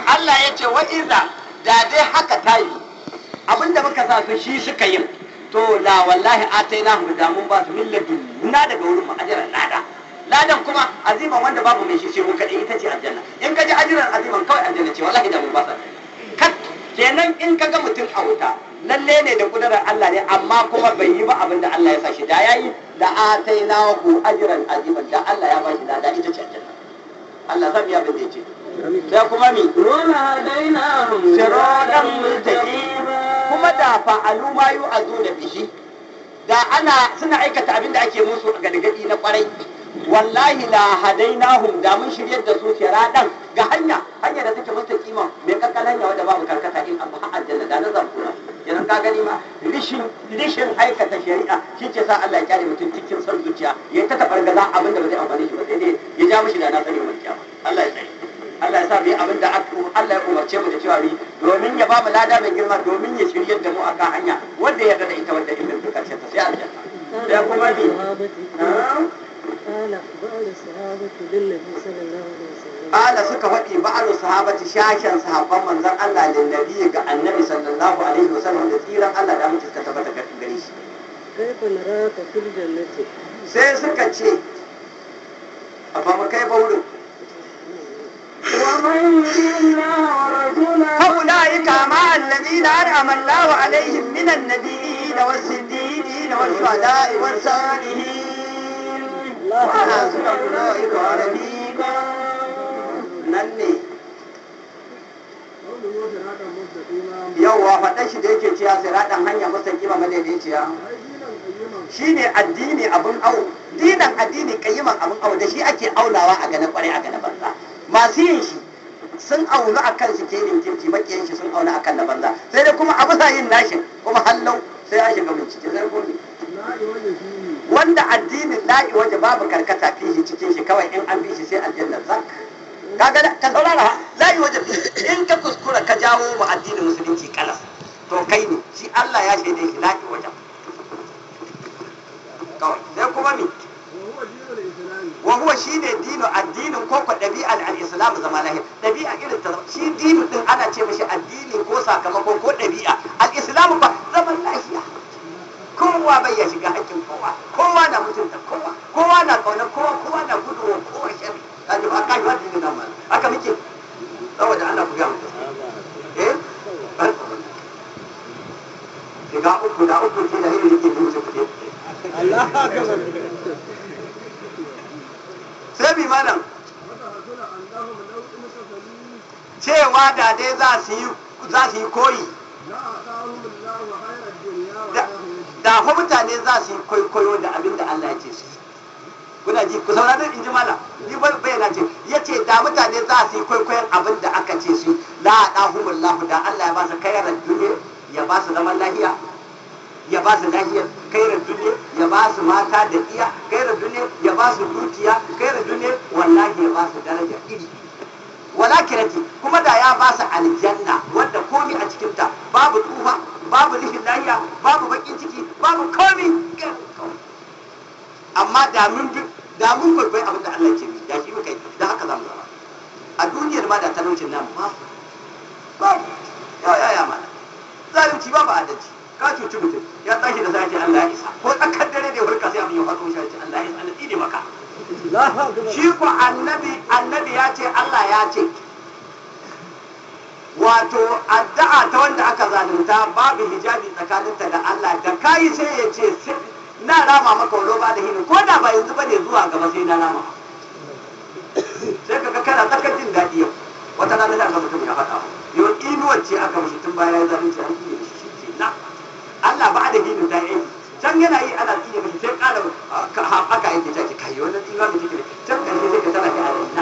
Allah ya ce wa iza da dai haka ta yi abinda muka sa su shi suka yi to la wallahi ataina hu da mun ba su millati na daga wurin mu ajran lada ladan kuma aziman wanda babu mai shi sai mu kadai ita ce aljanna in ka ji ajran aziman kawai aljanna ce wallahi da mun ba sa kat kenan in ka ga mutum a wuta lalle ne da kudurar Allah ne amma kuma bai yi ba abin da Allah ya sa shi da yayi da ataina hu ajran aziman da Allah ya ba shi lada ita ce aljanna Allah zan biya bin da yace sai kuma mi ولهديناهم siradan mustaqim kuma da fa'alu ma yu'azuna bihi da ana suna aikata abin da ake musu a gargadi na kwarai wallahi la hadainahum da mun shiryar da su siradan ga hanya hanya da take mustaqima mai kakkan hanya wanda babu karkata in abu har aljanna da na zamfura idan ka gani ma rishin rishin aikata shari'a shi ke sa Allah ya kyale mutum cikin son zuciya ya ta tabargaza abin da ba zai amfane shi ba sai dai ya ja mishi da na sani wani kiyama Allah ya tsare Allah ya sa mu yi abin da aka- Allah ya umarce mu da cewa mu yi domin ya ba mu lada mai girma domin ya shiryar da mu a kan hanya wanda ya yarda da ita wanda in mun karshe ta sai aljanna sai kuma bi قال بعض الصحابة للنبي صلى الله عليه وسلم Ala suka faɗi ba'alu sahabati shashen sahabban manzon Allah da nabi ga annabi sallallahu alaihi wasallam da tsiran Allah da muke suka tabbata ga gare shi كيف نراك في الجنة sai suka ce a ba mu kai ba wurin ومن يطع الله ورسوله فأولئك مع الذين أنعم الله عليهم من النبيين والصديقين والشهداء والصالحين وحسن أولئك رفيقا nan ne yauwa faɗan shi da yake ciya sai raɗan hanya masa kima madaidaiciya shi ne addini abin au dinan addini kayyiman abin au da shi ake aulawa a gane kwarai a gane banza masu yin shi sun aunu a kan shi kenin kirki makiyan shi sun aunu a kan na banza sai dai kuma abu sa yin nashin kuma hallau sai an shiga bincike sai gobe wanda addinin la'i waje babu karkata fihi cikin shi kawai in an bi shi sai aljanna zak kaga da- ka saurara ha la'i waje in ka kuskura ka jawo mu addinin musulunci kalas to kai ne shi Allah ya shaide shi la'i waje kawai sai kuma mi wa huwa shine dinu addinin ko ko dabi'al al-islam zama lahi dabi'a irin ta shi dinu din ana ce mishi addini ko sakamako ko dabi'a al-islam ba zaman lahiya kowa bai ya shiga hakkin kowa kowa na mutunta kowa kowa na kauna kowa kowa na gudu wa kowa shari kaji ba kaji ba dinin nan mal haka muke saboda Allah ku ga mu eh shiga uku da uku ce da hirin yake mutu kuɗi sai bi malam cewa da dai za su yi za su yi koyi da fa mutane za su yi kwaikwayo da abin da Allah ya ce su yi. kuna ji ku saurari in ji malam ni bai bayyana ce ya ce da mutane za su yi kwaikwayon abin da aka ce su yi. la ɗahumullahu da Allah ya ba su kayar duniya ya ba su zaman lahiya ya ba su lahiyar kairar duniya ya ba su mata da iya kairar duniya ya ba su dukiya kairar duniya wallahi ya ba su daraja iri wala kirati kuma da ya ba su aljanna wadda komi a cikinta babu tsufa babu rishin lahiya babu bakin ciki babu komi amma da mun bi da mun kwaikwayi abin da Allah ke bi da shi muka yi da haka za mu zama a duniyar ma da talaucin nan ba babu ya ya ya mana zalunci babu adalci ka cuci mutum ya tashi da sace Allah ya isa ko tsakar dare da ya farka sai abin ya faɗo shi ya ce Allah ya isa Allah tsine maka shi ko annabi annabi ya ce Allah ya ce wato addu'a ta wanda aka zalunta babu hijabi tsakaninta da Allah da kayi sai ya ce sai- na rama maka walo ba da hini ko da ba yanzu bane zuwa gaba sai na rama sai kaga kana tsakar jin daɗi yau wata rana da aka mutum ya faɗa yau inuwar ce aka mushi tun baya ya zalunci an yi shi shi na Allah ba da hini ta yi can yana yi ana tsine mashi sai ƙara aka yake ta ke kai wannan tsinuwa da take can ƙarshe sai ka tana ki a na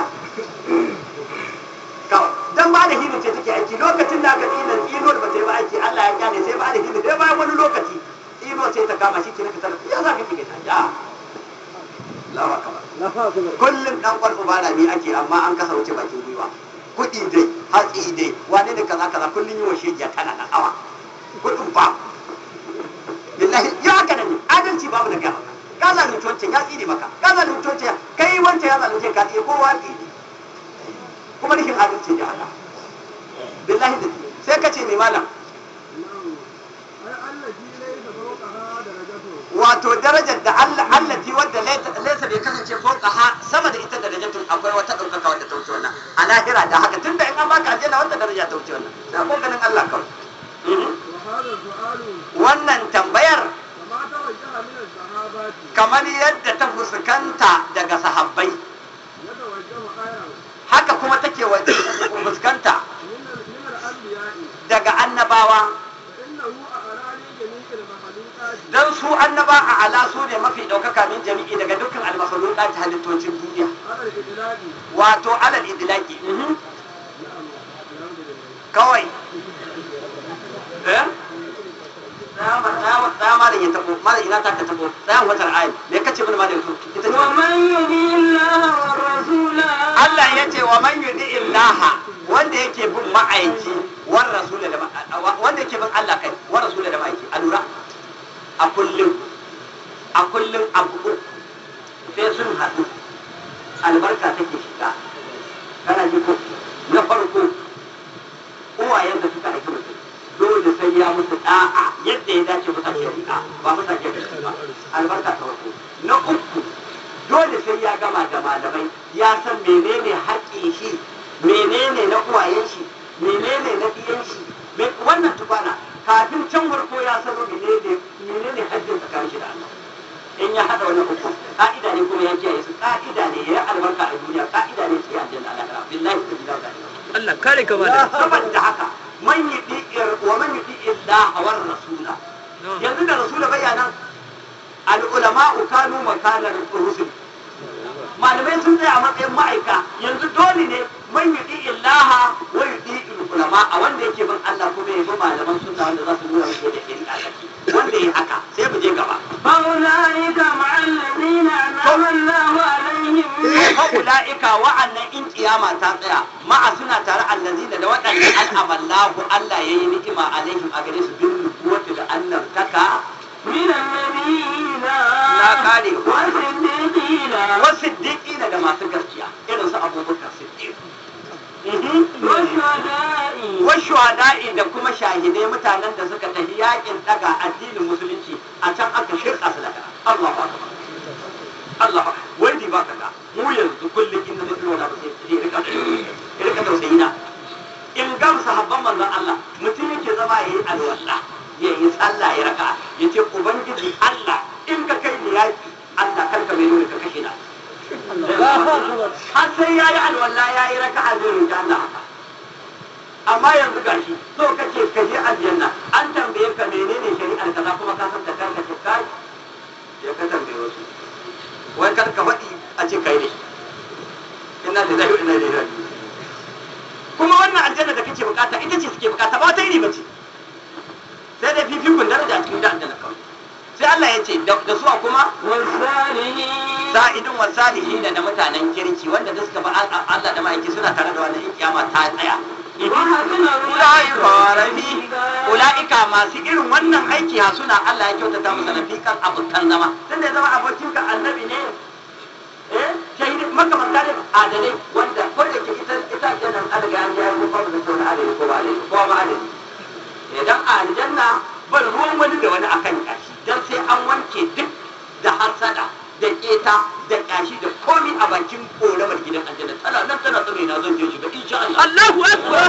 kawai dan ba da hidin ce take aiki lokacin da aka tsina tsinuwar ba ta yi ba aiki Allah ya kyale sai ba da hidin sai bayan wani lokaci tsinuwar sai ta kama shi kenan ka tana ya za ka kike ta ya lawa kaba kullum dan kwal ubara ne ake amma an kasa wuce bakin gwiwa kuɗi dai hatsi dai wane da kaza kaza kullum yi wa shegiya tana da awa kuɗin ba billahi ya haka nan ne adalci babu da gaba ka zalunci wancan ya tsine maka ka zalunci wancan kai wancan ya zalunce ka tsine kowa tsine kuma rikin adalci da Allah billahi da sai ka ce mai malam wato darajar da Allah allati wadda laysa bai kasance fauka ha sama da ita darajatun akwai wata ɗaukaka wadda ta wuce wannan a lahira da haka tunda in an baka aljanna wanda daraja ta wuce wannan sai ko ganin Allah kawai Mhm. wannan tambayar kamar yadda ta fuskanta daga sahabbai haka kuma take wa- fuskanta daga annabawa don su annaba a ala su ne mafi ɗaukaka min jami'i daga dukkan almakhluqat halittocin duniya wato alal idlaqi mhm. kawai eh tsaya ma- tsaya ma- tsaya malam ya tabo malam ina ta ka tabo tsaya watar ayi me kace mun malam su ita ce ومن يطع الله والرسول Allah ya ce wa man yudi illaha wanda yake bin ma'aiki war rasul da ma- wanda yake bin Allah kai war rasul da ma'aiki a lura a kullum a kullum abu uku sai sun haɗu albarka take shiga kana ji ko na farko uwayen da suka aiki mutum dole sai ya musu da'a yadda ya dace musa shari'a ba musa shari'a ba albarka ta farko na uku dole sai ya gama da malamai ya san menene haƙƙin shi menene na uwayen shi menene na ɗiyan shi me- wannan tukwana kafin can farko ya sano menene menene hajjin tsakanin shi da Allah in ya haɗa wannan uku ka'ida ne kuma ya kiyaye su ka'ida ne ya albarka a duniya ka'ida ne su yi aljanna Allah ta'ala billahi ta billahi ta'ala Allah kare ka ba da saboda haka man yudi wa man yudi illaha war rasula yanzu da rasula bayanan al ulama kanu makanar rusul malamai sun tsaya a matsayin ma'aika yanzu dole ne man yudi illaha wa yudi ulama a wanda yake bin Allah kuma ya bi malaman sunna wanda za su nuna muke da shari'a take wanda ya haka sai mu je gaba فأولئك مع الذين أنعم الله عليهم ula'ika wa'annan in kiyama ta tsaya ma'a suna tare allazina da waɗanda al'amallahu Allah ya yi ni'ima alaihim a gare su bin nubuwatu da annabtaka من النبيين na kare والصديقين wasu diƙina da masu gaskiya irin su abubakar siddiq Mhm. والشهداء wasu hada'i da kuma shahidai mutanen da suka tafi yakin daga addinin musulunci a can aka shirka su daga Allahu akbar Allah wai di ba kaga mu yanzu kullum inda mutum wala ba sai sai rika rika tausayi na in gam sahabban manzon Allah mutum yake zama yayi alwala ya yi sallah ya raka ya ce ubangiji Allah in ka kai ni yaki Allah karka mai nuna ka kashe na har sai ya yi alwala ya yi raka a zai da Allah haka amma yanzu gashi so kace ka je aljanna an tambaye ka menene shari'ar kaza kuma ka san da kanka ce kai ya ka tambaye wasu wai kar ka faɗi a ce kai ne ina da zai ina da zai kuma wannan aljanna da kake bukata ita ce suke bukata ba wata iri bace sai dai fifikun daraja a cikin da aljanna kawai sai Allah ya ce da da su a kuma والصالحين sa'idun wa salihin da mutanen kirki wanda da suka ba Allah da ma'aiki suna tare da wannan in kiyama ta tsaya وحسن ula'ika rafi ula'ika masu irin wannan aiki ha suna Allah ya kyautata musu rafiqan abokan zama tun da ya zama abokin ka annabi ne eh shahidi makamanta ne adalai wanda ko da ke ita ita aljanna an daga an ya ko ba da ko adalai ko ba adalai ko ba adalai idan a aljanna ban ruwan wani da wani akan kashi dan sai an wanke duk da hasada da keta da kashi da komi a bakin koramar gidan aljanna tana nan tana tsare na zan je shiga insha Allah Allahu akbar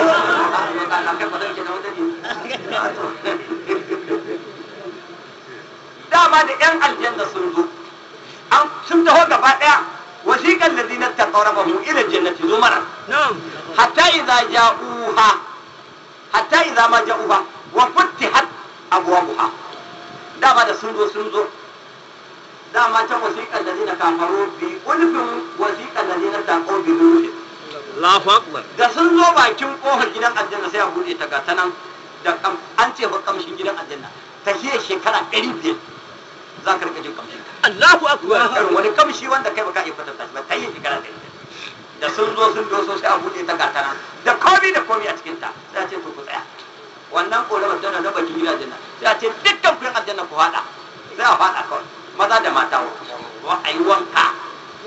dama da yan aljanna sun zo an sun taho gaba daya wasiqal ladina taqarrabu ila jannati zumara na'am hatta idza ja'uha hatta idza ma ja'uha wa futihat abwabuha dama da sun zo sun zo dama can wasiqal ladina kafaru bi ulfin wasiqal ladina taqaw bi ulfin Allahu akbar da sun zo bakin kofar gidan aljanna sai a buɗe ta ga ta nan da kam an ce ba kamshin gidan aljanna ta hiya shekara ɗari biyar za ka rika jin kamshin ta Allahu akbar irin wani kamshi wanda kai baka iya kwatanta shi ba ta hiya shekara ɗari biyar da sun zo sun doso sai a buɗe ta ga ta nan da komi da komi a cikin ta sai a ce to ku tsaya wannan ƙoramar tana na bakin gidan aljanna sai a ce dukkan kuyan aljanna ku haɗa sai a haɗa kawai maza da mata wa a yi wanka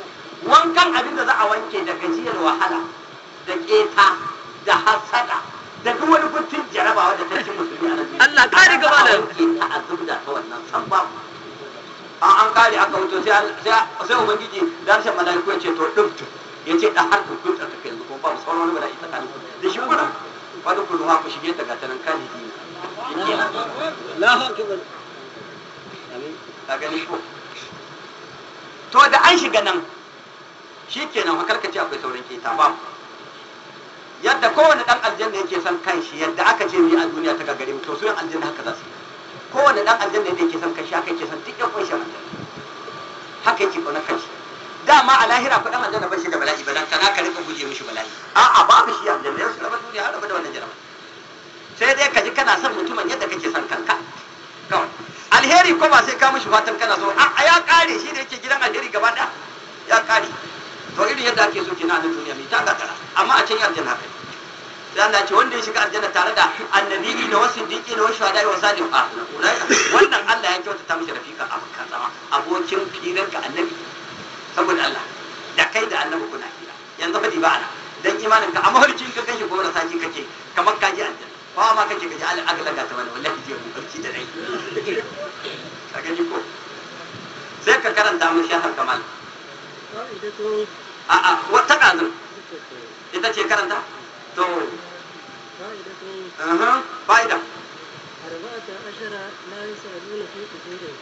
wankan abin da za a wanke da gajiyar wahala da keta da hasada to sai al- sai sai ubangiji da harshen malaiku ya ce to dubtu ya ce da har kun ta tafi yanzu kuma babu sauran wani bala'i tsakanin ku da shi kuna wadda ku ruwa ku shige ta gatanan kalidi yake Allahu akbar. Amin. ka gani ko to da an shiga nan shi kenan fa karkace akwai sauran keta ba yadda kowane dan aljanna yake son kanshi yadda aka ce ni a duniya ta gagare mu to su yan aljanna haka za su yi kowane dan aljanna yadda yake son kanshi haka yake son duk yan kunshi aljanna haka yake kauna kanshi dama a lahira ko dan aljanna ba shi da bala'i ba dan kana ka rika guje mishi bala'i a'a babu shi aljanna yau su raba duniya har raba da wannan jarabar sai dai ka ji kana son mutumin yadda kake son kanka kawai alheri ko ba sai ka mishi fatan kana so a a ya kare shi da yake gidan alheri gaba ɗaya ya kare to irin yadda ake so kina a nan duniya mai ta gagara amma a can yi aljanna kai sai Allah ya ce wanda ya shiga aljanna tare da annabi da wasu siddiqi da wasu shuhada wa salim a wannan Allah ya kyautata mishi rafika abokan zama abokin firar ga annabi saboda Allah da kai da annabi kuna hira yanzu fa ba ana dan imanin ka amma harkin ka kashi gobe da saki kake kamar ka ji aljanna ba ma kake gaji Allah aka laga ta mana wallahi je mu barci da rai ka gani ko sai ka karanta mun shahar kamal فائدة a a wata kazin ستة ita ce karanta to فائدة aha fa'ida أربعة عشر لا يسألون في قبورهم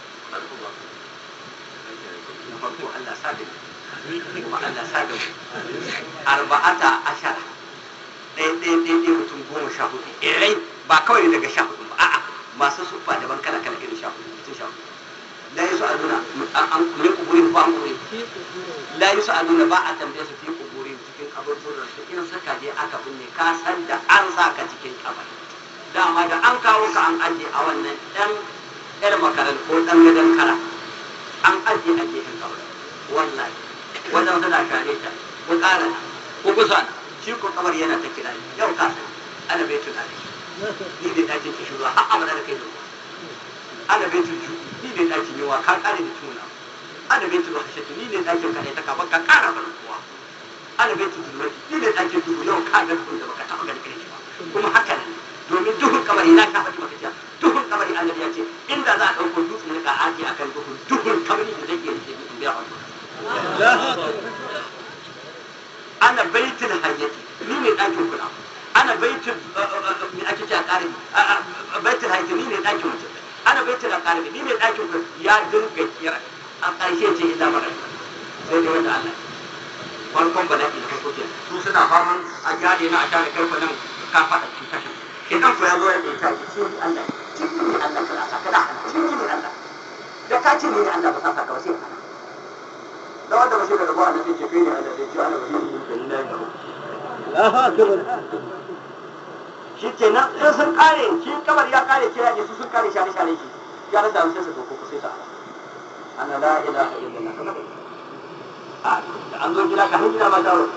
na farko Allah sa da mu kuma Allah sa da mu arba'ata ashara ɗaya ɗaya ɗaya ɗaya mutum goma sha hudu irai ba kawai daga sha hudu ba a'a masu sufa daban kala kala irin sha hudu mutum sha hudu la yi su'aluna an min kuburin ko an kuburin في قبورهم la yi su'aluna ba a tambaye su fi kuburin cikin kaburburan su in suka je aka binne ka san da an sa ka cikin kabari dama da an kawo ka an ajiye a wannan ɗan ɗan makarar ko ɗan gadon kara an ajiye a gefen kabari wallahi wajen suna share ta ko ƙara na ko kusa na shi ko kamar yana ta kira ni yau ka san ana bai tunani ni da ɗakin ki shuru har abada da kai da ruwa ana bai tuju ni da ɗakin yawa ka ƙare da tuna ana bai tuju hashatu ni da ɗakin ka ne ta kafa ka ƙara mana kuwa ana bai tuju wani ni da ɗakin duhu yau ka ga duhun da baka taɓa ganin irin shi ba kuma haka ne domin duhun kamari na sha faɗi maka jiya duhun kamari annabi ya ce inda za a ɗauko dutsen nika aji akan duhun duhun kamari da zai iya rike ni in biya wani Allahu akbar. ana baitul hayyati ni ne ɗakin kula ana baitul me ake ce a ƙarin baitul hayyati ni ne ɗakin mutum ana baitul ƙarin ni ne ɗakin kula ya dinga kira a ƙarshe ce illa mara sai dai wanda Allah farkon bala'i da farko ke su suna faman a gyare na a tare kai nan ka faɗa cutar shi idan ku ya zo ya ɗauka ki ce ni Allah ciki ne Allah ka sa kada ciki ne Allah da ka ce ni ne Allah ba sa ka ba sai ka da wanda ba shi da rabuwa da take kai ne Allah sai ce ana wani ne da lillahi da Allahu akbar. shi kenan in sun kare shi kamar ya kare kira ne su sun kare share share shi ya rasa sai su doko sai ta ana la ilaha illallah kamar a da an zo gida ka hin gida ma dawo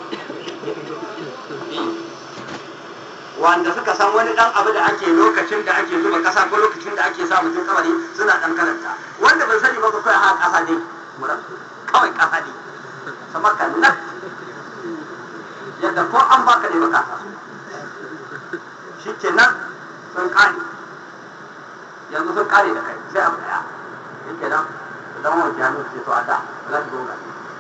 wanda suka san wani dan abu da ake lokacin da ake zuba kasa ko lokacin da ake sa mutum kamari suna dan karanta wanda ban sani ba ko kai ha kasa dai muran kawai kasa dai sama kan nan yadda ko an baka ne baka sa shi ke nan sun kare yanzu sun kare da kai sai abu daya shi ke nan idan wani jami'in ce to a da za ki zo ga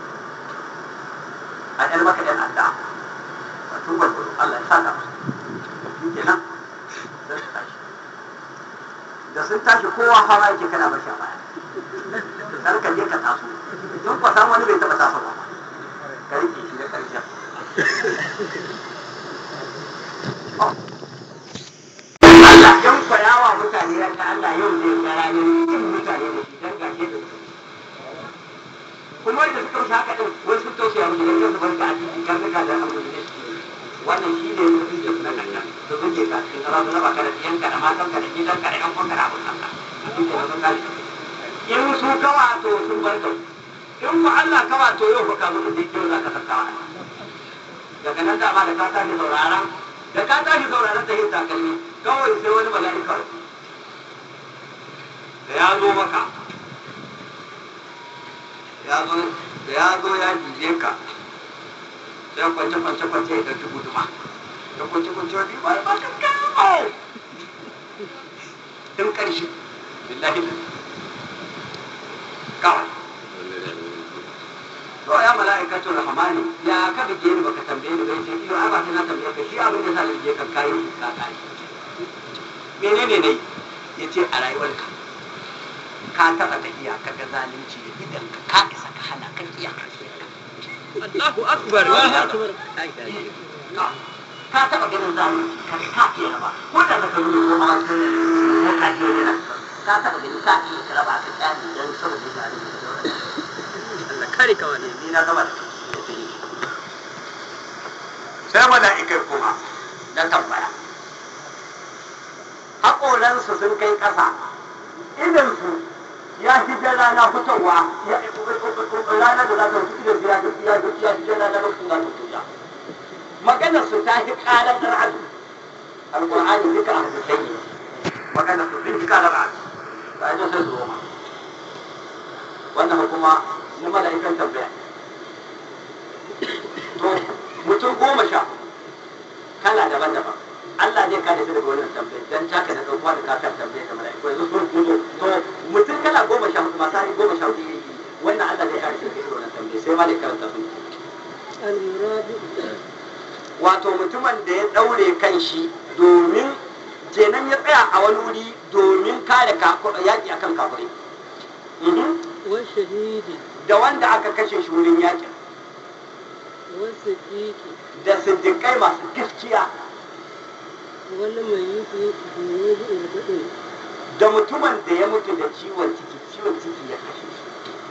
a yan maka yan adda a tubar gudu Allah ya saka musu shi ke nan sai su tashi da sun tashi kowa fama yake kana bashi a baya kar ka je ka taso sun kwa san wani bai taba tasowa ba ka rike shi da karshen Allah yan kwayawa mutane ya ta Allah yau zai ga ranar cin mutane da shi dan gashe da su. Kuma da suka wuce haka din wai sun tausaya musu da kansu barka a cikin karnuka da abu da suke. Wannan shi ne mutum da na kanta da zuke ka cikin tsara su raba ka da ɗiyanka da matanka da gidanka da ƴan kwanka da abun kanka. A cikin da sun kare. In su kawa to sun bar ka. In ku Allah kawa to yau fa ka zo da yau za ka sakawa. Daga nan dama da ka tashi sauraron da ka tashi sauraron ta yin takalmi kawai sai wani mala'ika da ya zo maka ya zo da ya zo ya jije ka sai kwance kwance kwance ya ɗauki guduma da kwance kwance wani ba ba ka kawo tun ƙarshe billahi da kawai to ya mala'ikatu rahmani ya ka bige ni baka tambaye ni ba yace iyo ai ba sai na tambaye ka shi abin da sa ni bige ka kai ka kai menene ne yace a rayuwarka ka taba tafiya ka ga zalunci da idan ka ka isa ka hana kan iya Allahu akbar Allahu akbar ka ka taba ganin zalunci ka ka iya ba ko da ka yi ko ma sun ne ka ji ne ka taba ganin ka iya ka raba ka kyani dan saboda zalunci Allah kare ka wani ni na gaba da kai sai mala'ikai kuma na tambaya haƙoransu sun kai ƙasa idansu ya fi jan rana fitowa ya rana da za ta fito idan ya ya ya fi jan rana da kuma ta fito maganar su ta fi ƙarar al'adu alƙur'ani duka a hadisai ne maganar su sun fi ƙarar al'adu ta ji sai su roma wannan kuma na mala'ikan tambaya to mutum goma sha kala daban-daban Allah zai kare su daga wannan tambayar dan taka da kuma da kakar tambayar da mala'iku yanzu sun fito to mutum kala goma sha hudu masu hari goma sha hudu yake wannan Allah zai kare su daga wannan tambayar sai ma da karanta su المراد wato mutumin da ya daure kan shi domin kenan ya tsaya a wani wuri domin kare yaƙi akan kafirai Mhm. والشهيد da wanda aka kashe shi wurin yaƙin والصديق da siddiƙai masu gaskiya والميت بوضع البدن da mutumin da ya mutu da ciwon ciki ciwon ciki ya kashe shi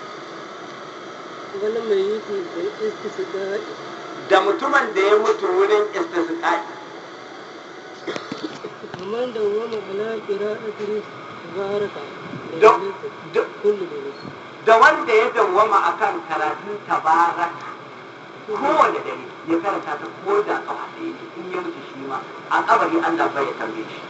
والميت بالاستسقاء da mutumin da ya mutu wurin istisqa'i ومن دوم على قراءة تبارك da, ليلة da, كل ليلة da wanda ya dawwama akan karatun tabarak kowane dare ya karanta ta ko da kafa ɗaya ne in ya mutu shi ma a kabari Allah bai ya tambaye shi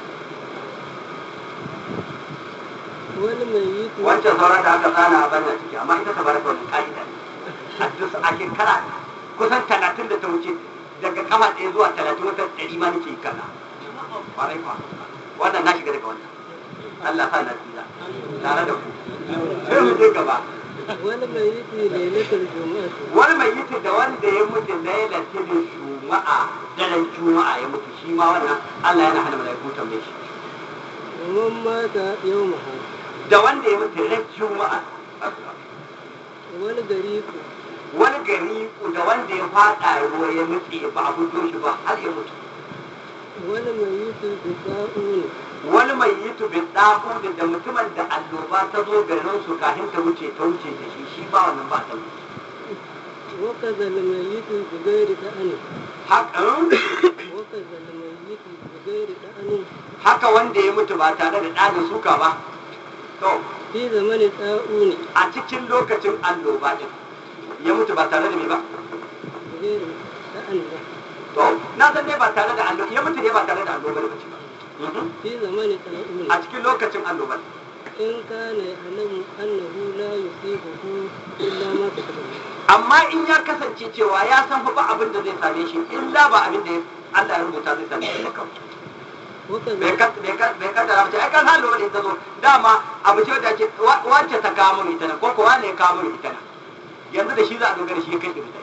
والميت wancan sauran da aka tsana a banna ciki amma ita tabarak wani ka'ida ne a duk a shekara kusan talatin da ta wuce daga kafa ɗaya zuwa talatin wata ɗari ma nake kana kwarai kwa wannan na shiga daga wannan Allah sa na tsira tare da ku sai mu je gaba والميت ليلة الجمعة wani mai yi da wanda ya mutu lailatul juma'a daren juma'a ya mutu shi ma wannan Allah yana hana malaiku tambaye shi ومن مات يومها da wanda ya mutu ran juma'a والغريق wani gari da wanda ya fada ruwa ya mutu ba a fito shi ba har ya mutu والميت بطاعون wani mai yi bin ɗaku da mutumin da alloba ta zo garin su kafin ta wuce ta wuce da shi shi ba wannan ba ta وكذا الميت بغير دأن haka وكذا الميت بغير دأن haka wanda ya mutu ba tare da ɗanin suka ba to في زمن طاعون a cikin lokacin alloba din ya mutu ba tare da me ba بغير دأن to na san dai ba tare da allo ya mutu ne ba tare da alloba ba ce ba Mhm. في زمن طاعون a cikin lokacin alloba إن كان يعلم أنه لا يصيبه إلا ما كتب له. amma in ya kasance cewa ya san fa ba abin da zai same shi illa ba abin da ya- Allah ya rubuta zai same shi ba kawai bai وكذا kad- bai kad- bai kaddara mace ai kan halin wani ta zo dama abu ce da ke wacce ta kawo mun ita nan ko kuwa ne ya kawo mun ita nan yanzu da shi za a dogara shi ya kai ita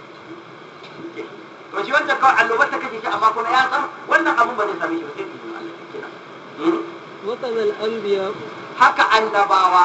to shi wanda kawai allobar ta kashe shi amma kuma ya san wannan abun ba zai same shi ba sai izinin Allah kenan Mhm. وكذا الأنبياء haka annabawa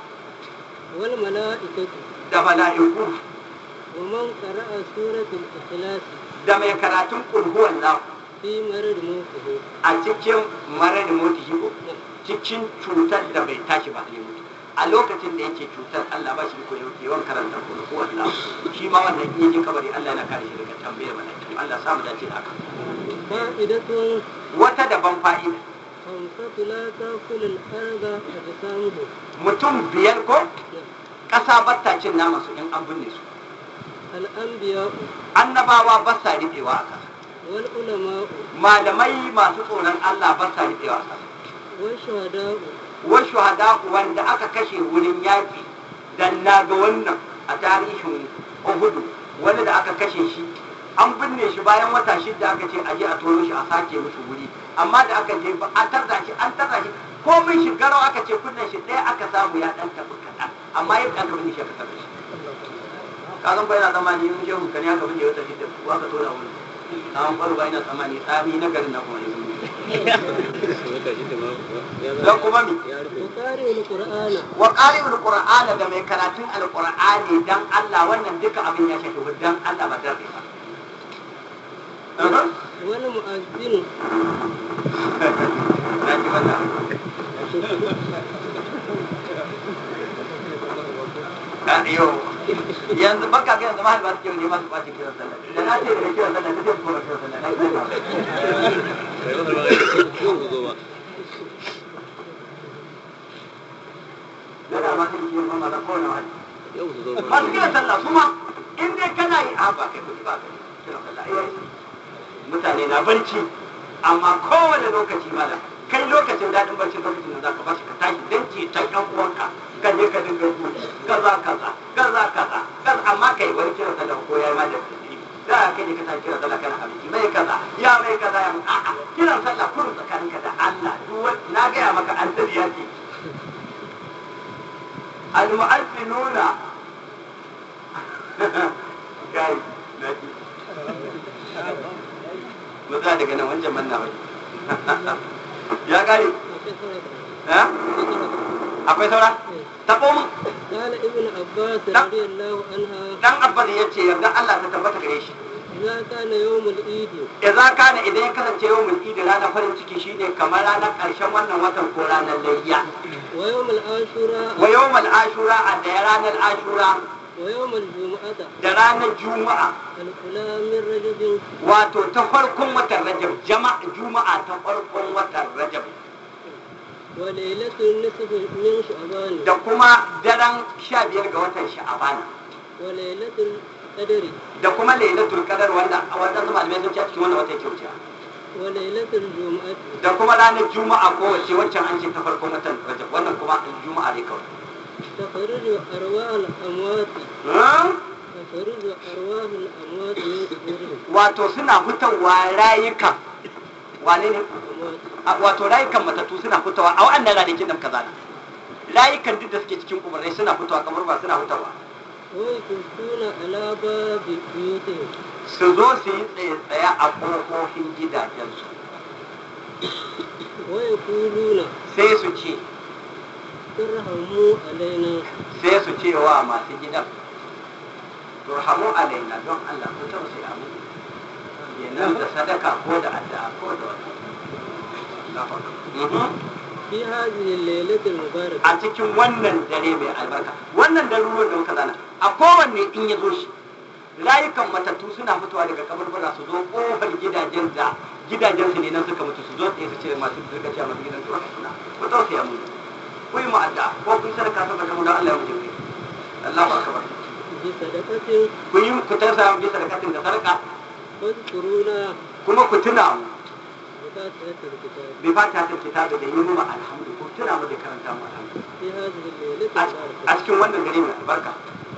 والملائكة da mala'iku ومن قرأ سورة الإخلاص da mai karatun kulhuwan nan في مرض موته a cikin marar mutu shigo cikin cutar da bai tashi ba ne mutu a lokacin da yake cutar Allah ba shi ko yake yawan karanta kulhuwan nan shi ma wannan in yake kabari Allah yana kare shi daga tambayar mala'iku Allah samu dace da haka فائدة wata daban fa'ida خمسة لا تأكل الأرض أجسامهم mutum biyar ko ƙasa batta cin naman su in an binne su الأنبياء annabawa ba sa riɓewa a ƙasa والعلماء malamai masu tsoron Allah ba sa riɓewa a ƙasa والشهداء wa shuhada wanda aka kashe wurin yaƙi dan na ga wannan a tarihin Uhudu wani da aka kashe shi an binne shi bayan wata shida aka ce aje a tono shi a sake musu wuri amma da aka je ba a tarda shi an tarda shi ko min shi garau aka ce kunnen shi ɗaya aka samu ya ɗan tafi kaɗan amma yadda aka binne shi aka tarda shi ka san bai na tsammani yin shehu kan ya ka bin wata shida ko aka tona wani tsawon ɓarwa ina tsammani tsami na garin na kuma yanzu don kuma mi وقارئ القرآن wa ƙari'ul qur'ana da mai karatun alqur'ani dan Allah wannan duka abin ya shafi dan Allah ba dan riba والمؤذن na ji wannan a yau yanzu baka ga yanzu mahal ba su kiran ne masu ɓaci kiran sallah da na ce da kiran sallah da zai kuma kiran sallah na yi da da ma sai kiran sallah da kowane wani masu kiran sallah kuma in dai kana yi a ba kai kuɗi ba kai kiran sallah ai yayi mutane na barci amma kowane lokaci malam kai lokacin daɗin barci lokacin da zaka bashi ka tashi dan ce ta ɗan uwanka ka je ka dinga su kaza kaza kaza kaza kaza amma kai wani kiran sallah ko yayi ma da kuɗi da kai ne ka tashi kiran sallah kana abinci mai kaza ya mai kaza ya mai a'a kiran sallah kurin tsakaninka da Allah duk wani na gaya maka an ya ce al-mu'alfinuna kai na ji mu tsaya daga nan wancan manna wani ya kare eh akwai saura tabo mun قال ابن عباس رضي الله عنها dan abbas ya ce yarda Allah ta tabbata gare shi إذا كان يوم العيد idza kana idan ya kasance yawmul idi ranar farin ciki shine kamar ranar karshen wannan watan ko ranar layya ويوم العاشوراء wa yawmul ashura a da ranar ashura ويوم الجمعة da ranar juma'a الأولى من رجب wato ta farkon watan rajab jama'a juma'a ta farkon watan rajab وليلة النصف من شعبان da kuma daren sha biyar ga watan sha'aban وليلة القدر da kuma lailatul qadar wanda a wannan zama malamai sun ce a cikin wannan wata yake wuce وليلة الجمعة da kuma ranar juma'a ko wace waccan an ce ta farkon watan rajab wannan kuma juma'a ne kawai تخرج أرواح الأموات Hmm? تخرج أرواح الأموات من قبورهم wato suna fitowa rayukan wane ne أموات A- wato rayukan matattu suna fitowa a wa'annan ranakin da muka zana rayukan duk da suke cikin kuburai suna fitowa kamar ba suna fitowa ويكفون على باب بيوتهم su zo su yi tsaye-tsaye a ƙofofin gidajensu ويقولون sai su ce ارحموا علينا sai su ce wa masu gidan turhamu alaina don Allah ku tausaya mu kenan da sadaka ko da addu'a ko da wata Mhm. في هذه الليلة المباركة a cikin wannan dare mai albarka wannan daruruwan da muka zana a kowanne in ya zo shi rayukan matattu suna fitowa daga kaburbura su zo kofar gidajen da gidajen su ne nan suka mutu su zo tsaye su ce masu suka ce masu gidan su haka suna ku tausaya mu ku yi mu'adda ko ku yi sadaka saboda mu da Allah ya mutu kai Allahu akbar بصدقة ku yi ku tausaya mu bisa da katin da sadaka واذكرونا kuma ku tuna mu بفاتحة الكتاب bi fata ta kitabu da yi mu alhamdu ku tuna mu da karanta mu alhamdu في هذه الليلة a المباركة cikin wannan gari mai albarka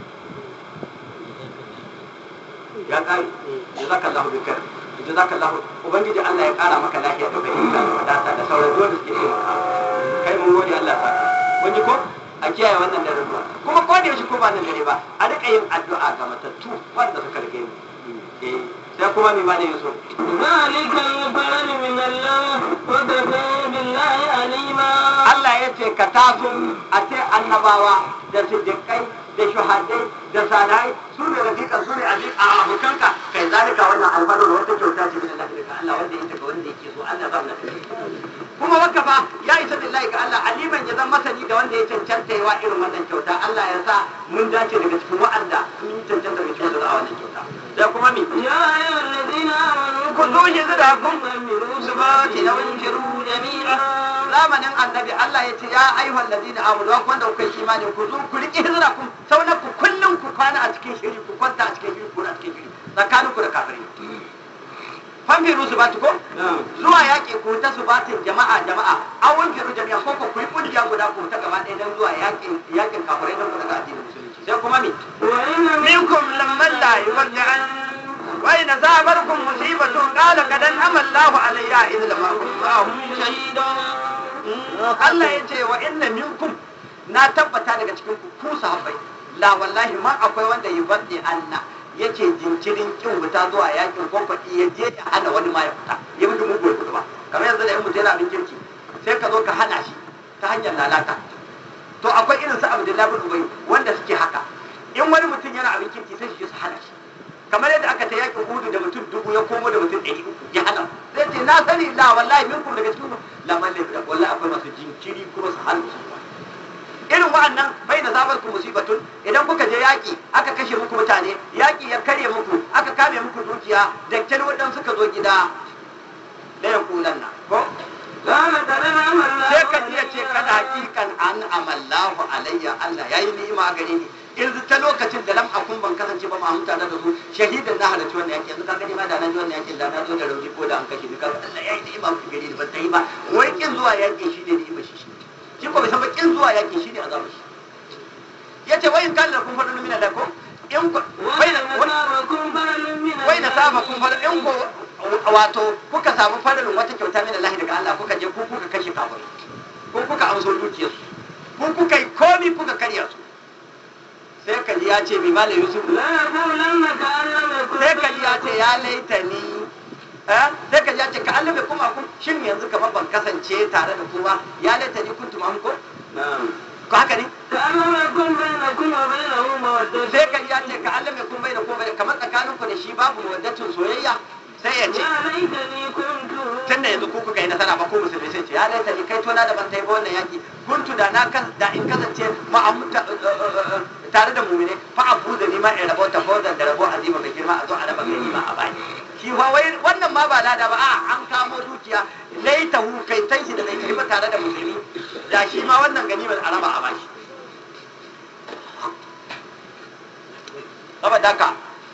ya kare jazakallahu bi khair jazakallahu ubangiji Allah ya kara maka lafiya da fahimta da wadata da sauran dole suke yi maka kai mun gode Allah ya saka kun ji ko a kiyaye wannan dare ruwa kuma ko da yaushe ko ba nan dare ba a rika yin addu'a ga matattu wanda suka rige mu eh sai kuma mi malai yaso ذلك الفضل من الله وكفى بالله عليما Allah ya ce ka taso a ce annabawa da siddiƙai da shuhadai da salihai su ne rafiƙa su ne a abokanka kai zalika wannan alfarar wata kyauta ce min Allah daga Allah wanda ya ga wanda yake so Allah ba mu kuma waka fa ya isa billahi ga Allah aliman ya zama masani da wanda ya cancanta yawa irin wannan kyauta Allah ya sa mun dace daga cikin wa'anda sun yi cancanta daga cikin da za a wannan kyauta sai kuma mi يا أيها الذين آمنوا ku zo shi zira kun فاعملوا su ba ki da wani shiru jami'a zamanin annabi Allah ya ce ya ayyuhal ladina amanu wa wanda kuka yi imani ku zo ku riƙe hijira ku sauna ku kullum ku kwana a cikin shiri ku kwanta a cikin shiri ku na cikin shiri tsakanin ku da kafirai fanfiru su bati ko zuwa yaƙi ku ta su batin jama'a jama'a an wanfiru jami'a ko ku yi kungiya guda ku ta gaba ɗaya don zuwa yaƙin yaƙin kafirai don ku daga addinin musulunci sai kuma mi وإن منكم لمن لا يودعن وإن أصابتكم مصيبة قال قد أنعم الله علي إذ لم أكن معهم شهيدا Allah ya ce wa inna minkum na tabbata daga cikin ku ku sahabbai la wallahi ma akwai wanda yi bandi anna yake jinkirin kin fita zuwa yakin ko faɗi ya je ya hana wani ma ya fita ya mutu mugu ya fita ba kamar yanzu da yan mutu yana abin kirki sai ka zo ka hana shi ta hanyar lalata to akwai irin su abdullahi bin ubay wanda suke haka in wani mutum yana abin kirki sai su je su hana shi kamar yadda aka ta yakin hudu da mutum dubu ya komo da mutum ɗari uku ya hana zai ce na sani la wallahi min kuma daga cikin lamarin da wallahi akwai masu jinkiri kuma su hana su irin wa'annan bai na zabar ku musibatun idan kuka je yaƙi aka kashe muku mutane yaƙi ya karye muku aka kame muku dukiya da kyar waɗansu suka zo gida da ya kulan na ko sai ka iya ce kada hakikan an amallahu alayya Allah yayi ni'ima gare ni yanzu ta lokacin da lam akun ban kasance ba ma mutane da su shahidan na halarci wannan yaki yanzu ka gani ma da nan wannan yakin da na zo da rauni ko da an kashe ni kaga Allah yayi ni'ima gare ni ban ta yi ba wai kin zuwa yaki shi ne ni'ima shi shi shi ko bai san ba kin zuwa yaki shi ne azabar shi yace wayin kan da kun faɗa lumina da ko in ko wai da wai da saba kun faɗa in ko wato kuka samu faralin wata kyauta min Allah daga Allah kuka je ku kuka kashe kafir ko kuka amso dukiyar su ko kuka yi komi kuka karya su sai kaji ya ce bi mala yusuf sai kaji ya ce ya laita ni eh sai kaji ya ce ka Allah bai kuma kun shin yanzu kamar ban kasance tare da ku ba ya laita ni kuntum am ko ko haka ne sai kaji ya ce ka Allah bai kun bai da ko bai kamar tsakaninku da shi babu mawaddatun soyayya sai ya ce tun da yanzu ku kuka yi nasara ba ko musulmi sai ce ya laita ni kai tona da ban tai ba wannan yaki kuntu da na kan da in kasance ma tare da mumine fa abu da ni ma in rabo ta fawzan da rabo azima mai girma a zo a raba gani ma a bani shi fa wai wannan ma ba lada ba a an kamo dukiya laita hu kai tan shi da bai kai ba tare da musulmi da shi ma wannan gani ba a raba a baki saboda haka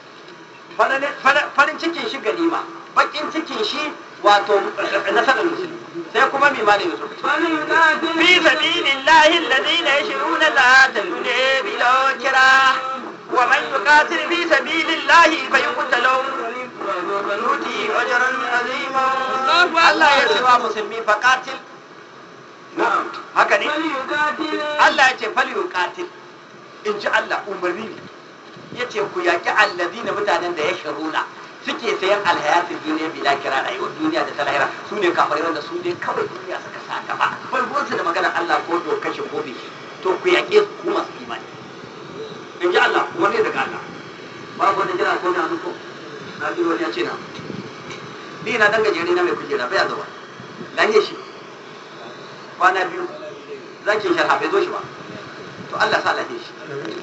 farin cikin shi ganima bakin cikin shi wato nasarar musulmi sai kuma mai malin yusuf fi sabilillahi alladhina yashruna al-hayata ad-dunya bil kira wa man yuqatil fi sabilillahi fayuqtalu nuti ajran azima Allah ya ce wa musulmi faqatil haka ne Allah ya ce fal yuqatil in ji Allah umarni ne ya ce ku yaƙi allazina mutanen da ya shiruna suke sayan alhayatin duniya bila kira rayuwar duniya da ta lahira su ne kafirai wanda su ne kawai duniya suka sa gaba farkonsu da maganar Allah ko do kashe ko biki to ku yaƙe su ku masu imani in ji Allah wani daga Allah babu wani jira ko na ko na ji wani ya ce na ni na dan gajere na mai kujera bai zuwa lahiya shi kwana biyu zakin sharha bai zo shi ba to Allah sa lahiya shi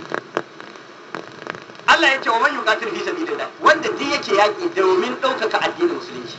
Allah ya ce wa man yuqatil fi sabilillah wanda duk yake yaki domin ɗaukaka addinin musulunci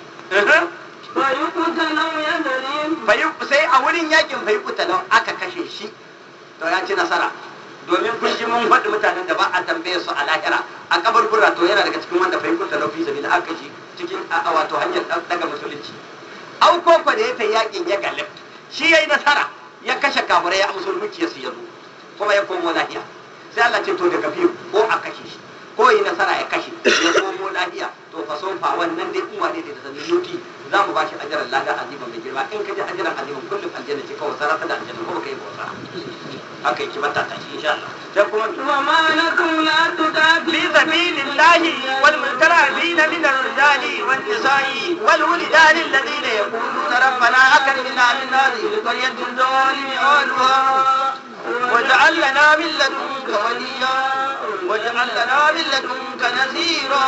bayu sai a wurin yakin bai kutalau aka kashe shi to ya ci nasara domin kun ji mun faɗi mutanen da ba a tambaye su a lahira a kaburbura to yana daga cikin wanda bai kutalau fi sabilillah aka kashe cikin a wato hanyar daga musulunci au koko da ya ta yakin ya galib shi yayi nasara ya kashe kafirai ya amsa dukiyarsu ya zo kuma ya komo lafiya sai Allah ce to daga biyu ko a kashe shi ko yi nasara ya kashe ya komo lafiya to fa son fa wannan dai kuma ne da sanin yuti za mu bashi ajaran lada aziban mai girma in ka ji ajaran aziban kullum aljanna ce kawai sarrafa da aljanna ko kai bauta haka yake mata ta shi insha Allah sai kuma وما لكم لا تقاتلوا في سبيل الله والمترفين من الرجال والنساء والولدان الذين يقولون ربنا أكرمنا من هذه القرية الظالم أهلها واجعل لنا من لدنك وليا واجعل لنا من لدنك نذيرا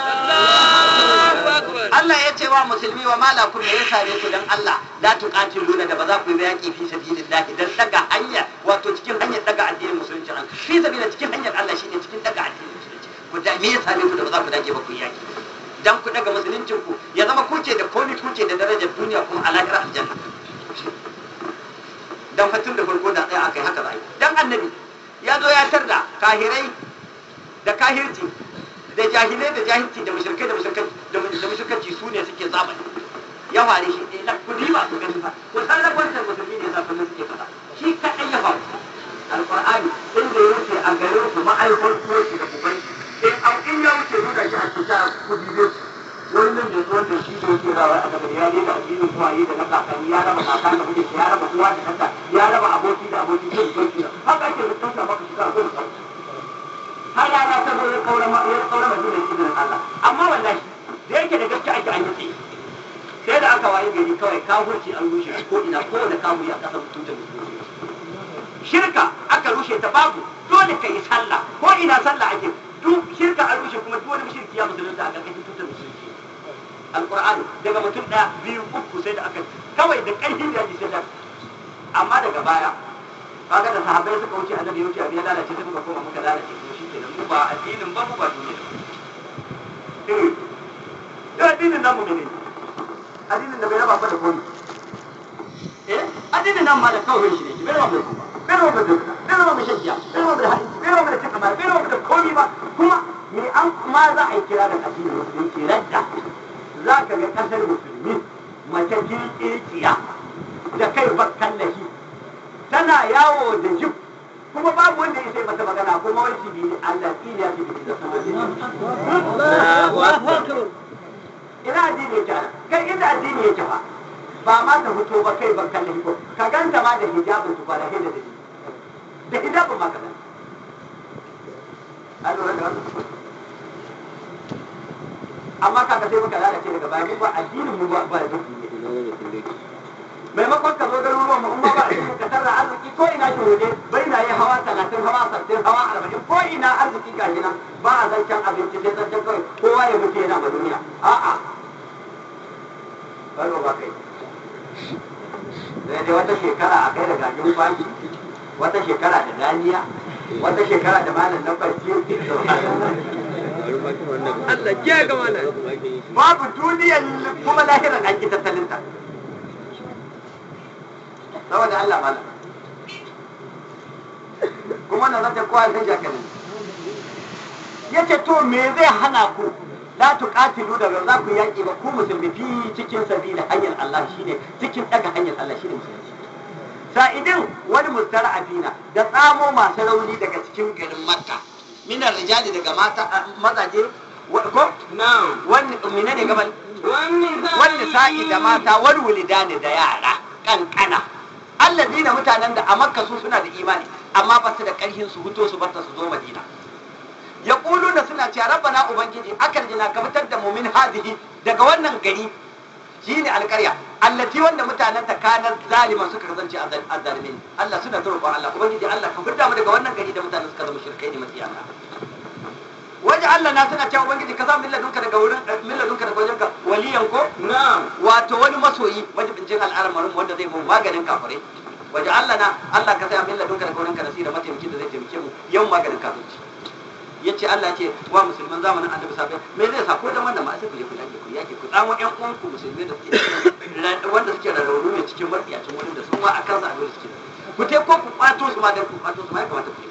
Allah ya ce wa musulmi wa malakum ya same ku dan Allah la tuqatiluna da ba za ku yi yaki fi sabilillah dan daga hanya wato cikin hanyar daga addinin musulunci an fi sabilillah cikin hanyar Allah shine cikin daga addinin musulunci ku da me ya same ku da ba za ku dage ba ku yi yaki dan ku daga musuluncin ku ya zama kuce da komi kuce da darajar duniya kuma a lahira aljanna dan fatun da farko da tsaya akai haka zai dan annabi ya zo ya tarda kahirai da kahirci da jahilai da jahilci da mushrikai da mushrikai da mushrikanci su ne suke zamani ya fare shi ɗaya na kudi ba su gani ba ko san da kwantar musulmi ne sa kullum suke faɗa shi kaɗai ya faru alƙur'ani inda ya wuce a garin su ma'aikon tuwo shi da kubai in an in ya wuce nuna shi a cikin kudi zai wani nan da zuwan da shi da yake rawa a gaban ya ne da addinin kuwaye da na kakanni ya raba kaka da mijinta ya raba uwa da kanta ya raba aboki da aboki zai zo shi haka ake rubuta maka shiga a gurin ta zo ya kaura ma ya kaura madina da izinin Allah amma wallahi da yake da gaske ake an yi tsaye sai da aka waye gari kawai kafurci an rushe shi ko ina ko da kafuri a kasar mutunta musulmi shirka aka rushe ta babu dole ka yi sallah ko ina sallah ake duk shirka an rushe kuma duk wani mushriki ya musulunta a ƙarƙashin tutar musulunci alƙur'ani daga mutum ɗaya biyu uku sai da aka kawai da ƙarfin da sai da amma daga baya kaga da sahabbai suka wuce annabi ya wuce abin ya lalace sai muka koma muka lalace to shi kenan mu ba addinin ba mu ba duniya ba eh yau addinin namu ne addinin da bai raba ba da komi eh addinin nan ma da kawai shi ne bai raba da kuma bai raba da duka bai raba da shakkiya bai raba da hadisi bai raba da cin amana bai raba da komi ba kuma me an ma za a yi kira da addinin musulunci radda za ka ga kasar musulmi mace kirkirkiya da kai bakkan lahi tana yawo da jib kuma babu wanda ya sai mata magana kuma wani shi ne Allah kila ya fi da ina addini yake ana kai inda addini yake ba ba ma ta fito ba kai ban kallon ko ka ganta ma da hijabin su kwana da da da hijabin ma ka ganta a lura da wannan amma kaga sai muka lalace daga baya mu ba addinin mu ba ba da duk maimakon ka zo garuruwan mu kuma ba ka tarra arziki ko ina ki waje bai na yi hawa talatin hawa sattin hawa arba'in ko ina arziki ga nan ba a zancen abinci sai zancen kawai kowa ya mutu yana ma duniya a'a baro ba kai sai dai wata shekara a kai da gajin kwaki wata shekara da daniya wata shekara da malam na barci Allah ke ga mana babu duniyar kuma lahirar an ki tattalinta saboda Allah malam kuma na zata kowa sai jakanin yace to me zai hana ku la tuqatilu da ba za ku yaki ba ku musulmi fi cikin sabila hanyar Allah shine cikin daga hanyar Allah shine musulmi sa'idin wani mustara afina da tsamo masu rauni daga cikin garin Makka minar rijali daga mata mazaje ko na'am wani menene gaban wani wani sa'i da mata wani wulidani da yara kankana allazina mutanen da a makka su suna da imani amma ba su da karhin su huto su barta su zo madina ya da suna cewa rabbana ubangiji akal jina ka fitar da mu min hadihi daga wannan gari shine alƙarya allati wanda mutanen ta kanar zaliman suka kasance azzalimin Allah suna ta roƙon Allah ubangiji Allah ka fitar mu daga wannan gari da mutanen suka zama shirkai ne masiyana waje Allah na suna cewa ubangiji ka sa milladunka daga wurin milladunka daga wajenka waliyan ko na'am wato wani masoyi majibincin al'amarin wanda zai mu maganin kafirai waje Allah na Allah ka sa milladunka daga wurinka nasira mataimakin da zai taimake mu yau maganin kafirci yace Allah ce wa musulman zamanin annabi sabai me zai sa ko dan wannan ma sai ku je ku yake ku yake ku tsamo ƴan uwan ku musulmi da suke wanda suke da rauni ne cikin matsiyacin wurin da su ma a kansa abin suke ku te ko ku kwato su ma dan ku kwato su ma ya kamata ku yi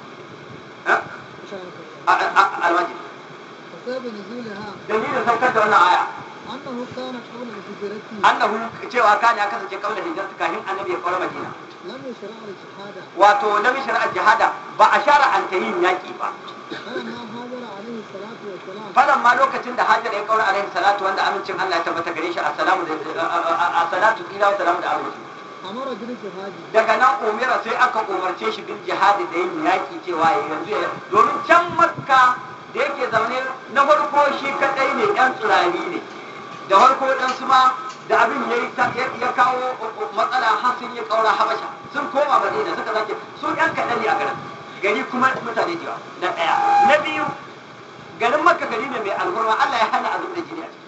alwaji وسبب نزولها dalilin saukar da wannan aya أنه كان قبل هجرته annahu cewa kana ya kasance kamar da hijirta kafin annabi ya kaura madina لم يشرع الشهادة wato na shari'ar jihada ba a shara an ta yin yaƙi ba فلما هاجر عليه الصلاة والسلام falan ma lokacin da hajar ya kaura alaihi salatu wanda amincin Allah ya tabbata gare shi assalamu da a salatu ila wa salamu da aminci أمر بالجهاد daga nan umira sai aka umarce shi bil jihadi da yin yaƙi cewa ya yanzu ya domin can makka da yake zaune na farko shi kadai ne yan tsirari ne da farko dan su ma da abin ya ya kawo matsala har sun yi kaura habasha sun koma madina suka sake su yan kaɗan ne a garin gari kuma mutane da yawa na ɗaya na biyu garin makka gari ne mai alhurma Allah ya hana azumi da jini a ciki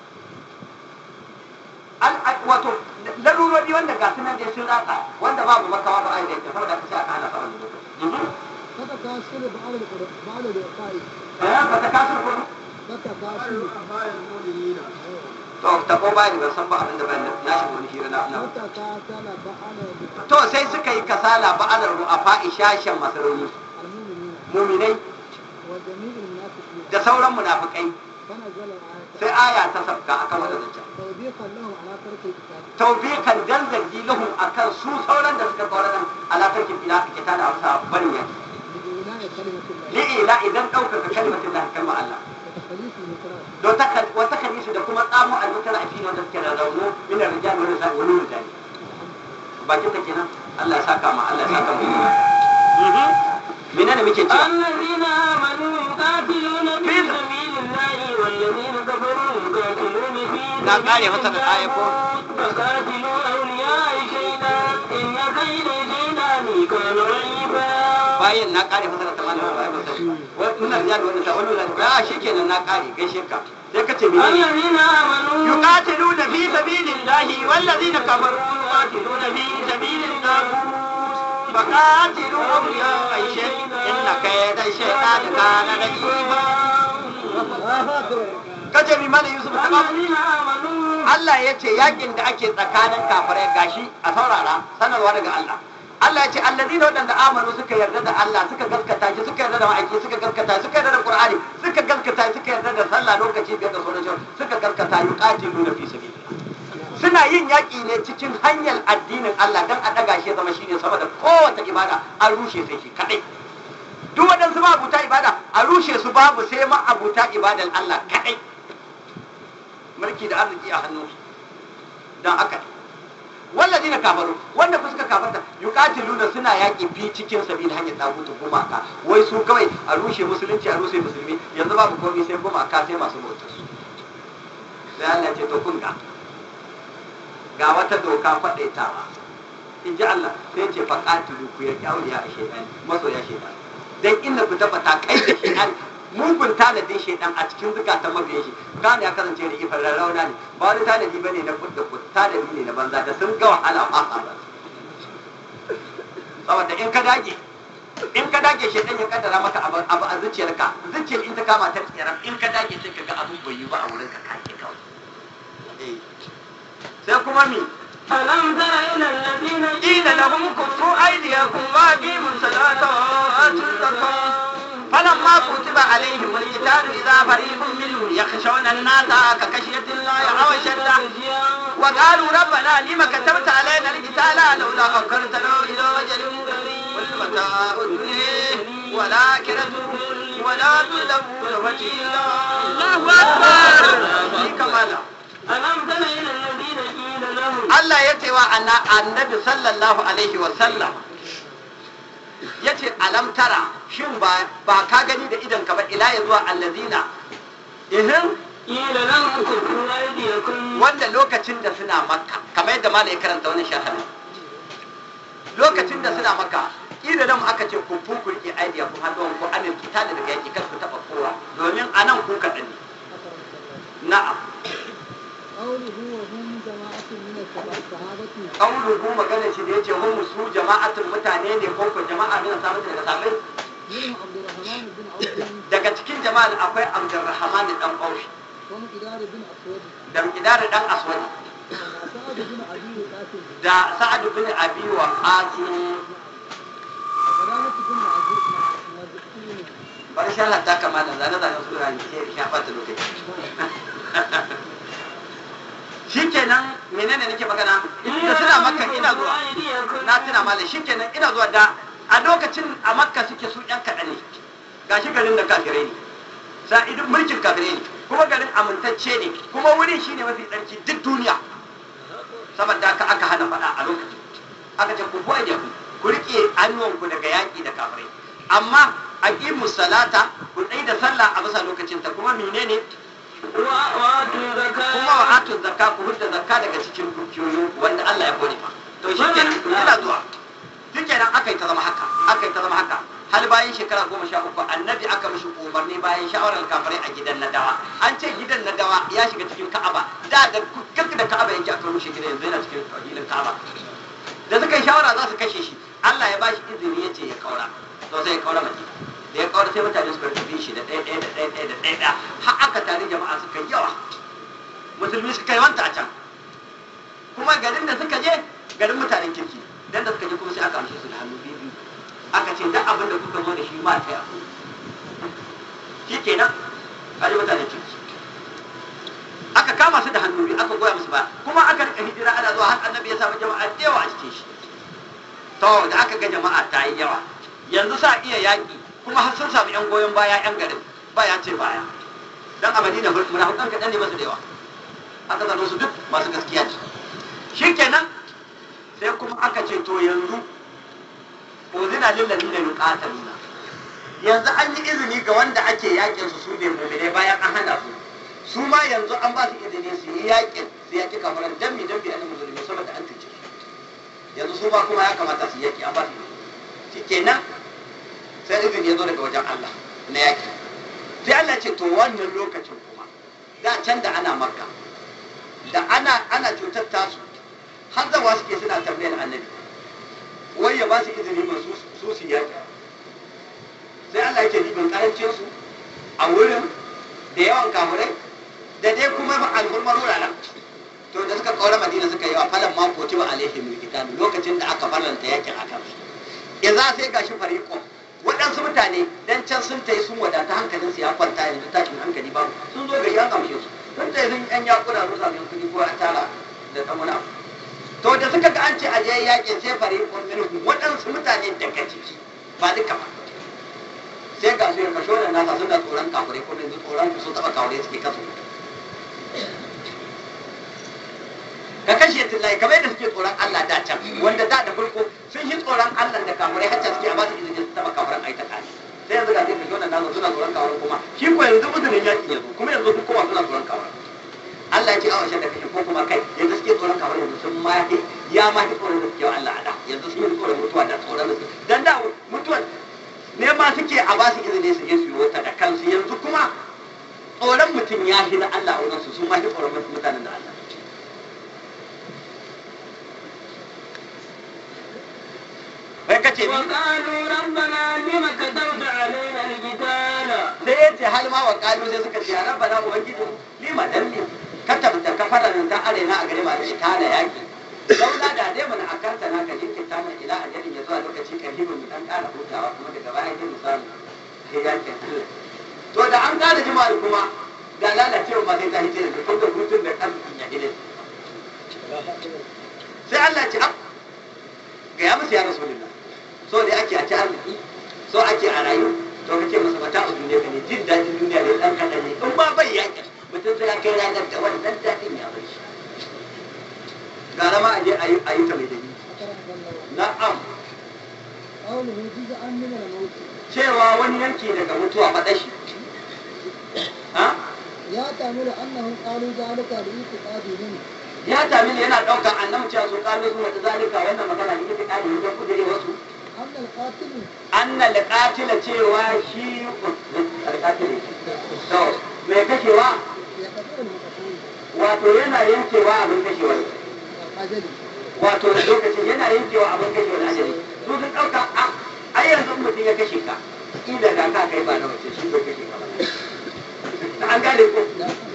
Al- al- wato larurori wanda ga sunan da sun ratsa wanda babu makawa ba a yi da ita saboda ka sai aka hana sa wani lokaci فتكاسل بعض القر- بعض الوقائع eh ba ta kasar ko فتكاسل to ta ko bani ban san ba abin da ban na shi wani hira na na فتكاسل بعض to sai suka yi kasala ba'alar ru'afa ishashan masaroni المؤمنين muminai وجميع المنافقين da sauran munafikai فنزل الآية sai aya ta sabka akan wannan zancen توبيخا لهم على ترك القتال taubikan dan zargi lahum akan su sauran da suka kawo nan alatarkin ila ake ta da hausa barin yaki بإعلاء كلمة الله li'ila idan ɗaukaka kalmatin lahi kalmar Allah وتخليص المكره don ta wata kanisu da kuma tsamo almutar a cikin wanda suke da raunu min rijal wani sa'i wani rijali bakin ta kenan Allah ya saka ma Allah ya saka mu menene muke cewa الذين آمنوا يقاتلون في سبيل الله والذين كفروا يقاتلون في Na kare masa da aya ko? فقاتلوا أولياء الشيطان إن كيد الشيطان كان ضعيفا bayan na kare masa da tamanin ba ba sai wai muna riya da wannan wani da ya shikenan na kare gaishe ka sai ka ce mene الذين آمنوا yuqatiluna fi sabilillahi wallazina kafaru yuqatiluna fi sabilillah faqatilu awliya shay'in inna kayda shaytan kana da'ifa kace mi mana yusuf ta ba الذين آمنوا Allah ya ce yakin da ake tsakanin kafirai gashi a saurara sanarwa daga Allah Allah ya ce allazina wadanda amanu suka yarda da Allah suka gaskata shi suka yarda da ma'aiki suka gaskata suka yarda da Qur'ani suka gaskata suka yarda da sallah lokaci biyar da sauran shi suka gaskata yuqatiluna fi sabilillah suna yin yaƙi ne cikin hanyar addinin Allah dan a daga shi ya zama shine sama da kowace ibada an rushe sai shi kadai duk waɗansu ma abuta ibada a rushe su babu sai ma abuta ibadan Allah kadai mulki da arziki a hannunsu don haka ne wallazi na kafaru wanda ku suka kafarta yuqatiluna suna yaƙi fi cikin sabil hanyar dagutu gumaka wai su kawai a rushe musulunci a rushe musulmi yanzu babu komai sai gumaka sai masu bautar su sai Allah ya ce to kun ga ga wata doka faɗaitawa in ji Allah sai ce faqatilu ku ya kyauliya a shaytan masoya shaytan dan inda ku tabbata kai da shaytan mugun tanadin shaidan a cikin zukatan mabiyan shi gane ya kasance da ifar rarrauna ne ba wani tanadi bane na kudda kud tanadi ne na banza da sun ga wahala ba sa ba saboda in ka dage in ka dage shaidan ya kaddara maka abu abu a zuciyarka zuciyar in ta kama ta tsiran in ka dage sai ka ga abun bai yi ba a wurin ka kake kawai Eh. sai kuma mi ألم تر إلى الذين قيل لهم كفوا أيديكم وأقيموا الصلاة وآتوا الزكاة فلما كتب عليهم القتال إذا فريق منهم يخشون الناس كخشية الله أو أشد وقالوا ربنا لم كتبت علينا القتال لولا أخرتنا إلى أجل قريب والمتاع الدنيا والآخرة ولا تظلمون فتيلا الله أكبر في كمالا ألم تر إلى الذين قيل لهم Allah ya ce wa anna- annabi sallallahu alaihi wa sallam ya ce alam tara shin ba ba ka gani da idan ka ba ila ya zuwa allazina ihin قيل لهم كفوا أيديكم wanda lokacin da suna makka kamar yadda malai karanta wani shahara lokacin da suna makka ida nan aka ce ku fu ku rike aidiya ku hannu ku amin kita da daga yaki kar ku taba kowa domin anan ku kaɗan ne na'am قوله وهم جماعة من الصحابة kauluhu magana shi da yace hum su jama'atul mutane ne ko ko jama'a ne samu daga sabai منهم عبد الرحمن بن عوف daga cikin jama'ar akwai abdurrahman dan aushi ومقدار بن أسود da idar dan aswadi وسعد بن أبي قاسم da sa'ad bin abi wa qasim وسلامة بن عزيز مزكين bar sha Allah ta kama da zane zane sura ne sai ya fata lokaci shikenan menene nake magana da suna makka ina zuwa na tuna malam shikenan ina zuwa da a lokacin a makka suke su yan kaɗan ne gashi garin da kafirai ne sa'idin mulkin kafirai ne kuma garin amintacce ne kuma wurin shine mafi tsarki duk duniya saboda haka aka hana faɗa a lokacin aka ce ku buwa da ku ku riƙe hannuwanku daga yaƙi da kafirai amma aqimu salata ku tsaye da sallah a bisa lokacin ta kuma menene وآتوا زكاة kuma wa atu zakka ku hudda zakka daga cikin dukiyoyin wanda Allah ya kore fa to shi kenan ku kira zuwa shi kenan aka yi ta zama haka aka yi ta zama haka hal bayan shekara goma sha uku annabi aka mishi umarni bayan shawarar kafirai a gidan nadawa an ce gidan nadawa ya shiga cikin ka'aba da da gaggi da ka'aba yake aka rushe gidan yanzu yana cikin filin ka'aba da suka yi shawara za su kashe shi Allah ya bashi izini ya ce ya kaura to sai ya kaura madina da ya kaura sai mutane suka tafi shi da ɗaya ɗaya da ɗaya ɗaya da ɗaya ɗaya har aka tare jama'a suka yi yawa musulmi suka yi wanta a can kuma garin da suka je garin mutanen kirki dan da suka je kuma sai aka amshe su da hannu biyu biyu aka ce duk abin da kuka zo da shi ma ta yaku shi kenan kaji mutanen kirki aka kama su da hannu biyu aka goya musu ba kuma aka rika hijira ana zuwa har annabi ya samu jama'a da yawa a cikin shi to da aka ga jama'a ta yi yawa yanzu sa iya yaƙi kuma har sun samu yan goyon baya yan garin baya ce baya dan a madina munafikan kaɗan ne masu da yawa aka zano su duk masu gaskiya ce shikenan sai kuma aka ce to yanzu uzina lil ladina yuqataluna yanzu an yi izini ga wanda ake yakin su su ne mu'minai bayan an hana su su ma yanzu an ba su izini su yi yakin su yaki kafiran dan mi dan bi annabi musulmi saboda an cuce su yanzu su ma kuma ya kamata su yaki an ba su izini shikenan sai izini ya zo daga wajen Allah na yaki sai Allah ce to wannan lokacin kuma da can da ana makka da ana ana cutar tasu har zawa suke suna tambayar annabi wai ya ba su izini ba su su su yaki sai Allah yake dibin karancin su a wurin da yawan kamurai da dai kuma alhurmar wuraren to da suka kaura madina suka yi wa falan ma kotiba alaihim alkitab lokacin da aka farlanta yakin akan su idza sai gashi fariqon waɗansu mutane dan can sun tayi sun wadata hankalin su ya kwanta yanzu tashin hankali babu sun zo gari an gamshe su sun tayi sun yan yakuna sun samu kuɗi ko a tara da dan wani abu to da suka ga an ce a je yakin sai fariqon minhum waɗansu mutane daga ciki ba duka ba sai ga su ya kasho da nasa suna tsoron kafirai ko yanzu tsoron su taɓa kafirai suke kasu ka kashe tillahi kamar yadda suke tsoron Allah da can wanda da da farko sun yi tsoron Allah da kafirai hacca suke a ba su izinin su taɓa kafiran ai ta kare sai yanzu ga sai kasho da nasa suna tsoron kafirai kuma shi ko yanzu uzurin yaƙi yanzu kuma yanzu su kowa suna tsoron kafirai Allah ya ce awon da kashe ko kuma kai yanzu suke tsoron kafirai yanzu sun ma ya ma fi tsoron da suke wa Allah a da yanzu sun yi tsoron mutuwa da tsoron da su dan da mutuwa ne ma suke a ba su izini su je su yi wata da kansu yanzu kuma tsoron mutum ya fi na Allah a wurinsu su ma fi tsoron mutanen da Allah bai kace ni وقالوا ربنا لم كتبت علينا القتال sai ya ce hal ma wa kalu sai suka ce ya rabbana ubangiji lima dan ne ka tabbata ka fara nan ta arena a gare ma da ita da yaki laula da dai mun akanta na ka jinkin ta mai ila ajalin ya zuwa lokaci kan hibin mu dan kara hutawa kuma daga baya sai mu samu sai yakin Allah to da an kara jima'a kuma da lalacewa ma sai ta hije da kuma da hutun da kan ya hide sai Allah ya ce ab ga ya musu ya rasulullah so da ake a ci arziki so ake a rayu to kace masa mata a duniya ka ne jin daɗin duniya ne dan kaɗan ne in ba bai yaƙi mutum sai ya kai ranar da wani dan daɗin ya bai shi gara ma a je a yi a yi ta mai dalili na'am قوله جزءا من الموت cewa wani yanki daga mutuwa faɗa shi ha يحتمل أنهم قالوا ذلك لاعتقادهم ya tamil yana ɗaukar annabi cewa sun ƙalo su wata zalika wannan magana ne ta ƙari wajen kudure wasu أن القاتل anna alqatila cewa shi alqatili to mai kashewa يقتل المقتول wato yana yankewa abin kashewa ne أجل wato da lokacin yana yankewa abin kashewa da ajali su sun ɗauka a ai yanzu in mutum ya kashe ka ila da ka kai ba na wace shi bai kashe ka ba an gane ko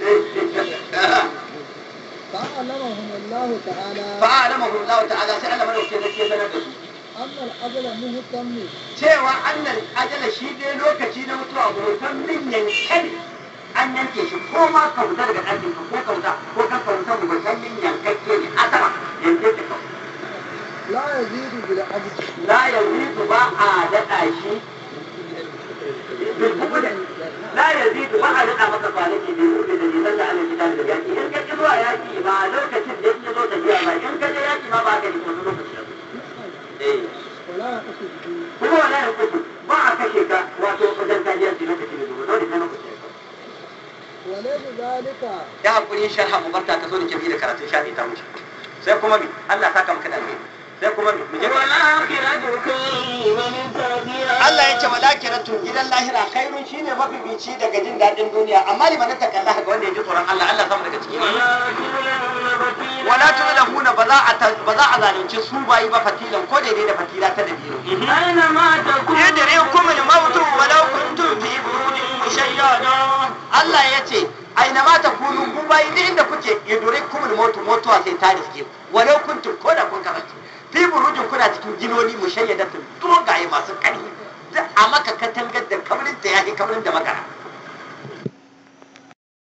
فأعلمهم الله تعالى fa'alamahu Allah ta'ala sai Allah madaukakin sarki ya sanar da su أن الأجل مهتم cewa annal ajala shi dai lokaci na mutuwa hoton min yanke ne an yanke shi ko ma ka fita daga ɗakin ka ko ka fita ko ka ka fita hoton min yankakke ne a sama yanke ka kawai لا يزيد بالعبد la yazidu ba a daɗa shi la yazidu ba a daɗa masa kwanaki bai kuɗe da nisan da ana gida da yaƙi in ka ƙi zuwa yaƙi ba lokacin da ya zo tafiya ba in ka je yaƙi ma ba ka yi wani lokaci da eh ولا يقصد به kuma wala ya kuku ba a kashe ka wato wajen kajiyarci lokaci da zuwa dole sai lokaci ya وليس ذلك ya hakuri sharha mu barta ta zo da kibi da karatun shafi ta wuce sai kuma mi Allah saka maka da alheri sai kuma mi mu je والآخرة خير من تربية Allah ya ce malakiratu gidan lahira khairun shine mafifici daga jin daɗin duniya amma liman ta kalla ga wanda ya ji tsoron Allah Allah samu daga ciki ولا wala تظلمون فتيلا tudlahuna ba za a ta- ba za a zalunci su bayi ba fatilan ko daidai da fatila ta dabino أينما تكونوا yadrikum al-maut walau kuntum fi burujin mushayyada Allah ya ce aina ma takunu ku bayi duk inda kuke yadrikum al-maut mutuwa sai ta riske ku. walau kuntum ko da kun kasance fi burujin kuna cikin ginoni mushayyadatin dogaye masu ƙarfi a maka katangar da kabrin ta yahi kabrin da makara